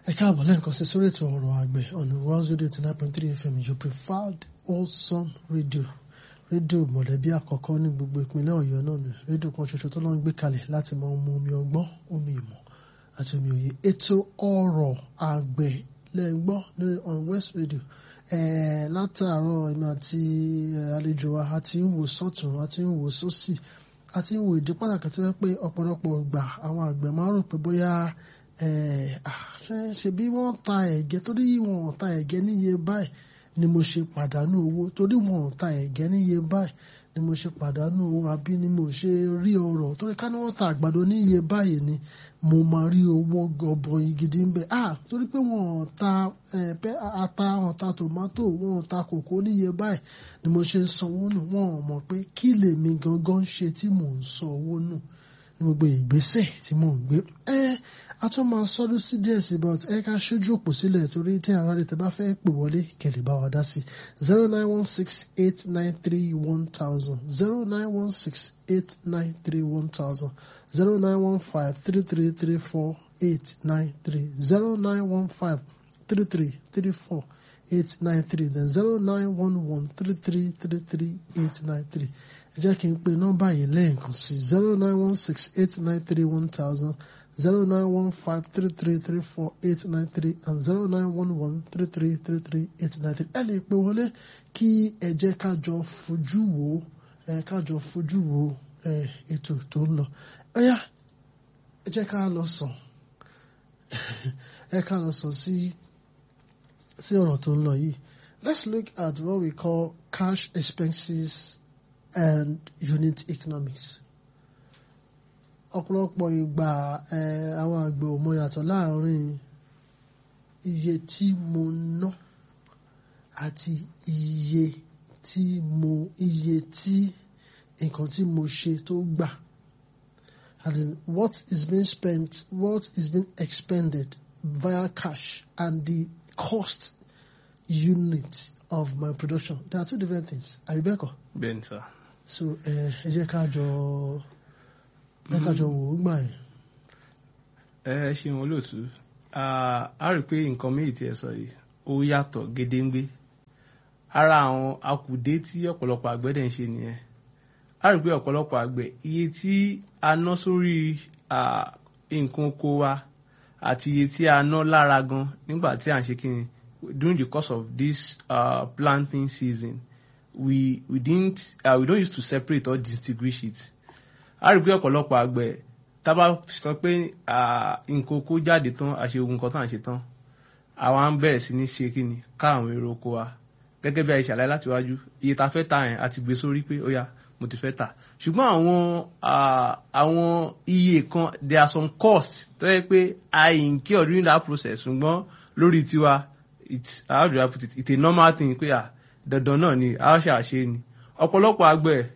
ẹ káàbọ̀ lẹ́ẹ̀kan sí sórí ètò ọ̀rọ̀ àgbẹ̀ on World Radio eighty nine point three FM your preferred wholesome radio rédíò mọ̀lẹ́bí àkọ́kọ́ ní gbogbo ìpínlẹ̀ ọ̀yọ́ náà ni rédíò kan ṣoṣo tó lọ́n gbé kalẹ̀ láti máa mú omi ọgbọ́n omi ìmọ̀ àti omi òye ètò ọ̀rọ̀ àgbẹ̀ lẹ́gbọ́n lórí on West Radio látàárọ̀ èmi àti àlejò wa a ti ń wò sọ́tún a ti ń wò sósì a ti ń wò ìdí pàtàkì tó yẹ pé ọ̀pọ̀lọpọ̀ ìgbà àwọn àgbẹ̀ máa ń rò pé bóyá ṣe bí wọ́n ta ẹ̀gẹ́ torí wọ́n ta ẹ̀gẹ́ níye báyìí ni mo ṣe pàdánù owó torí wọn ò ta ẹ̀gẹ́ níye báyìí ni mo ṣe pàdánù owó àbí ni mo ṣe rí ọrọ̀ torí ká ní wọ́n ta àgbàdo níye báyìí ni mo máa rí owó gọbọi gidi ń bẹ ah torí pé wọn ò ta ata wọn ò ta tòmátò wọn ò ta kòkó níye báyìí ni mo ṣe ń sanwó nù wọn ò mọ̀ pé kí lèmi gangan ṣe tí mò ń san owó nù ní gbogbo ìgbésẹ̀ tí mò ń gbé ẹ a tún máa sọdún sí díẹ̀ sí but ẹ ká ṣojú òpó sílẹ̀ torí tí ara rẹ̀ tẹ́ bá fẹ́ pè wọlé kẹlẹ̀ bá wa dá sí zero nine one six eight nine three one thousand zero nine one six eight nine three one thousand zero nine one five three three three four eight nine three zero nine one five three three three four eight nine three then zero nine one one three three three three eight nine three ẹ jẹ́ kí n pe nọ́mbà yìí lẹ́ẹ̀kan sí zero nine one six eight nine three one thousand zero nine one five three three three four eight nine three and zero nine one one three three three three eight nine three ẹ lè pe wọlé kí ẹ jẹ́ ká jọ fojú wo ẹ ká jọ fojú wo ẹ ètò tó ń lọ ẹ yá ẹ jẹ́ ká lọ sàn ẹ ká lọ sàn sí sí ọ̀rọ̀ tó ń lọ yìí let's look at what we call cash expenses and unit economics ọ̀pọ̀lọpọ̀ ìgbà àwọn àgbẹ̀ ò mọ yàtọ̀ láàrin iye tí mo ná àti iye tí mo iye tí nǹkan tí mo ṣe tó gbà as in what is being spent what is being expended via cash and the cost unit of my production there are two different things àbí bẹ́ẹ̀ kọ́. bẹ́ẹ̀ ni sá. so ẹ jẹ́ ká jọ ẹ ká jọ wò ó gbà yẹn. ẹ ṣeun olóòtú a rí i pé nǹkan méjì tí ẹ sọ yìí ó yàtọ̀ gédéǹgbé ara àwọn akùdé tí ọ̀pọ̀lọpọ̀ àgbẹ̀ dẹ̀ ń ṣe nìyẹn a rí i pé ọ̀pọ̀lọpọ̀ àgbẹ̀ iye tí a ná sórí nǹkan oko wa àti iye tí a ná lára gan nígbà tí à ń ṣe kí ni during the course of this uh, planting season we we didn't uh, we don't use to separate or distinguish it a rí i pé ọ̀pọ̀lọpọ̀ àgbẹ̀ tá bá sọ pé nǹkan oko jáde tán àṣe ogun kan tán àṣe tán àwa ń bẹ̀rẹ̀ sí ní ṣe kí ni ká àwọn èrò oko wa gẹ́gẹ́ bí a ṣe àlàyé láti wájú iye tá a fẹ́ tà yẹn àti gbé sórí pé ó yá mo ti fẹ́ tà ṣùgbọ́n àwọn àwọn iye kan there are some costs tó yẹ pé I incur during that process ṣùgbọ́n lórí tiwa it's how do I put it it's a normal thing pé à dandan náà ni a ṣe àṣe ni ọ̀pọ̀lọpọ̀ àgbẹ̀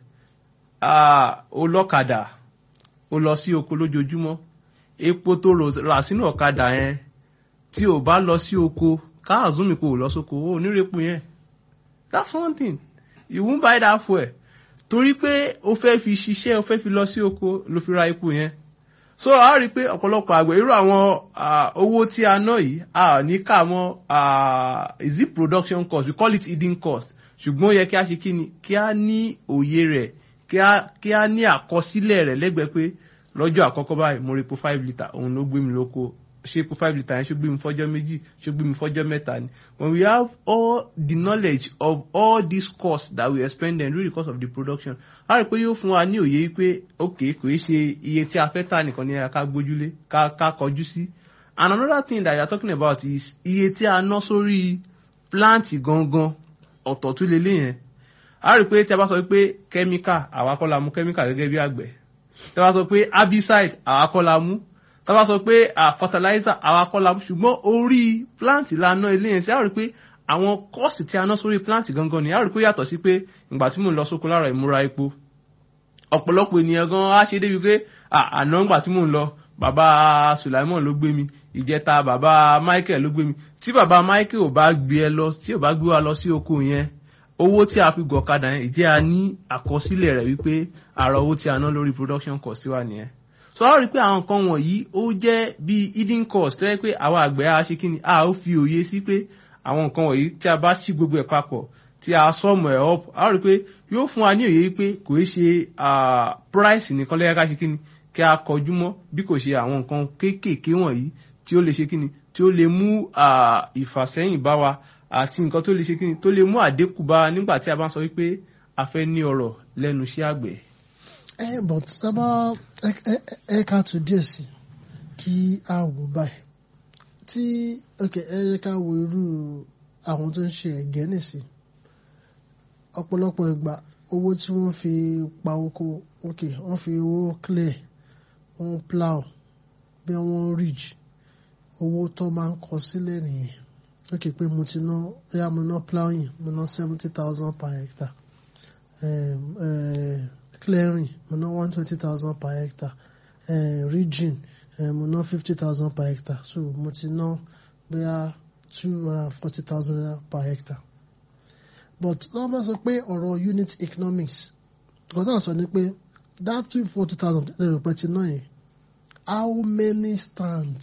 ó lọ́kadà ó lọ sí oko lójoojúmọ́ epo tó rà sínú ọ̀kadà yẹn tí ò bá lọ sí oko káàzúmi kò lọ sóko ó nírepo yẹn that's one thing you won't buy that fuel torí pé o fẹ́ fi ṣiṣẹ́ o fẹ́ fi lọ sí oko ló fi ra epo yẹn so a rí i pé ọ̀pọ̀lọpọ̀ àgbẹ̀ irú àwọn owó tí a ná yìí a ní ká mọ́ is it production cost we call it hidden cost ṣùgbọ́n ó yẹ kí a ṣe kí ni kí a ní òye rẹ̀ kí a ní àkọsílẹ̀ rẹ̀ lẹ́gbẹ̀ẹ́ pé lọ́jọ́ àkọ́kọ́ báyìí mo rí epo five litre òun ló gbé mi lóko ṣé epo five litre yẹn ṣó gbé mi fọ́jọ́ méjì ṣó gbé mi fọ́jọ́ mẹ́ta ni when we have all the knowledge of all these costs that we expend during the course of the production a rí i pé yóò fún wa ní òye pé ok kò í ṣe iye tí a fẹ́ tà nìkan ni ká gbójúlé ká ká kọjú sí and another thing that you are talking about is iye tí a ná sórí plant gangan ọ̀tọ̀ tún lélẹ̀ yẹn a rí i pé tí a bá sọ pé kẹ́míkà àwa kọ́ la mú kẹ́míkà gẹ́gẹ́ bí àgbẹ̀ tí a bá sọ pé herbicide àwa kọ́ la mú tí a bá sọ pé fertilizer àwa kọ́ la mú ṣùgbọ́n orí plant la ná ilé yẹn sí a rí i pé àwọn cost tí a ná sórí plant gangan ni a rí i pé yàtọ̀ sí pé ìgbà tí mò ń lọ sóko láàárọ̀ ìmúra epo ọ̀pọ̀lọpọ̀ ènìyàn gan á ṣe débi pé àná ńgbà tí mò ń lọ bàbá Sulaimon ló gbé mi ìjẹta bàbá Michael ló gbé mi tí bàbá Michael ò bá gbé ẹ lọ tí ò bá gbé wa lọ sí oko yẹn owó tí a fi gọ̀ ọ̀kadà yẹn ìjẹ́ a ní àkọsílẹ̀ rẹ̀ wípé àrà owó tí a ná lórí production cost wa nìyẹn so a rí i pé àwọn nǹkan wọ̀nyí ó jẹ́ bíi hidden cost tó yẹ pé àwa àgbẹ̀ á ṣe kí ni a ó fi òye sí pé àwọn nǹkan wọ̀nyí tí a bá ṣí gbogbo ẹ̀ papọ̀ tí a sọmọ ẹ̀ up a rí i pé yóò fún wa ní òye pé kò í ṣe price nìkan lẹ́yìn ká ṣe kí ni kí a kọjú mọ́ bí kò ṣe àwọn nǹkan kéékèèké wọ̀nyí tí ó lè ṣe kí ni tí ó lè mú ìfàsẹ́yìn bá wa àti nǹkan tó lè ṣe kí ni tó lè mú àdínkù bá wa nígbà tí a bá ń sọ wípé a fẹ́ ní ọrọ̀ lẹ́nu iṣẹ́ àgbẹ̀. ẹ but sábà ẹ ká tó díẹ̀ sí kí a wò báyìí tí ok ẹ yẹ ká wo irú àwọn tó ń ṣe ẹ̀gẹ́ nìsí ọ̀pọ̀lọpọ̀ ìgbà owó tí wọ́n fi pa oko ok wọ́n fi owó clear wọ́n plow bí wọ́n ridge owó tó máa ń kọ sílẹ̀ nìyẹn ok pé mo ti ná bóyá mo ná plowing mo ná seventy thousand per hectare um, uh, clearing mo ná one twenty thousand per hectare uh, ridging uh, mo ná fifty thousand per hectare so mo ti ná bóyá two hundred and forty thousand per hectare but wọ́n bá sọ pé ọ̀rọ̀ unit economics nǹkan tó ń sọ ni pé that two forty thousand lẹ́rọ pẹ́ ti ná yẹn how many stands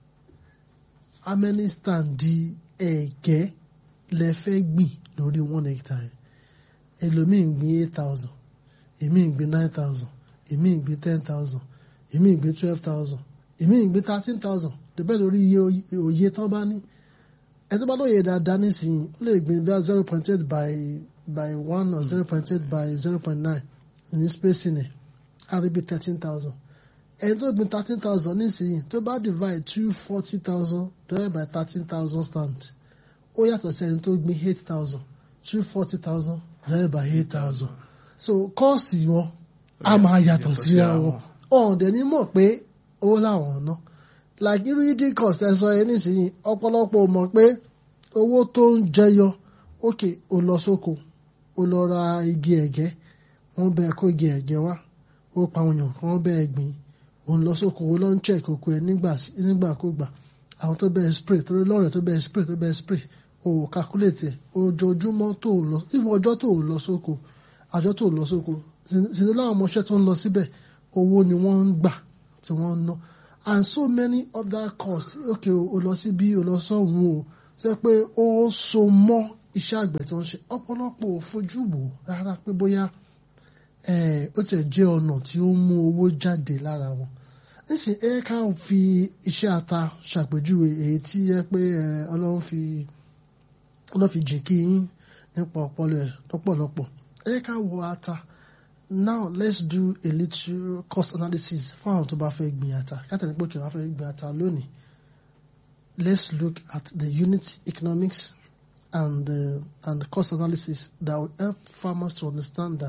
how many stand di ẹ̀gẹ́ lẹ fẹ́ gbìn lórí one hectare ẹlòmíì ń gbìn eight thousand èmi ń gbìn nine thousand èmi ń gbìn ten thousand èmi ń gbìn twelve thousand èmi ń gbìn thirteen thousand dẹ̀bẹ́ lórí iye òye tán bá ní ẹni tó bá lóye dáadáa nísìnyí ó lè gbìn bí zero point eight by by one or zero point eight by zero point nine ní spacing ẹ̀ á rí bí thirteen thousand ẹni tó gbìn thirteen thousand nísìnyí tó bá divide two forty thousand divided by thirteen thousand stand ó yàtọ̀ sí ẹni tó gbìn eight thousand two forty thousand divided by eight thousand so kọ́ọ̀sì wọn á máa yàtọ̀ síra wọn ọ̀ọ́dẹ̀ ní mọ̀ pé owó làwọn ná like irú hidden cost ẹ sọ yẹn nísìnyí ọ̀pọ̀lọpọ̀ mọ̀ pé owó tó ń jẹyọ òkè ó lọ sóko ó lọ ra igi ẹ̀gẹ́ wọ́n bẹ kó igi ẹ̀gẹ́ wá ó pa òyàn kí wọ́n bẹ gbìn òun lọ sóko ó lọ ń check oko ẹ nígbàkúgbà àwọn tó bẹ spray torí lọ́rẹ̀ tó bẹ spray tó bẹ spray o ò calculate ẹ̀ ojoojúmọ́ tó lọ ìfún ọjọ́ tó lọ sóko àjọ tó lọ sóko sinmi láwọn ọmọọṣẹ́ tó ń lọ síbẹ̀ owó ni wọ́n ń gbà tí wọ́n ń ná and so many other costs okay o lọ sí bí o lọ sọ́hun o ṣe pé ó so mọ́ iṣẹ́ àgbẹ̀ tí wọ́n ṣe ọ̀pọ̀lọpọ̀ ò fojú wò rárá pé bóyá ó tẹ̀ jẹ́ ọ̀nà tí ó mú owó jáde lára wọn nísìn ẹ ká fi iṣẹ́ ata ṣàpèjúwe èyí tí yẹ pé ọlọ́run fi ọlọ́run fi jìn kí yín nípa ọpọlọ ẹ̀ lọ́pọ̀lọpọ̀ ẹ ká wo ata now let's do a little cost analysis fún àwọn tó bá fẹ́ gbìn ata kátàní pé kí wọ́n fẹ́ gbìn ata lónìí let's look at the unit economics and the, and the cost analysis that will help farmers to understand that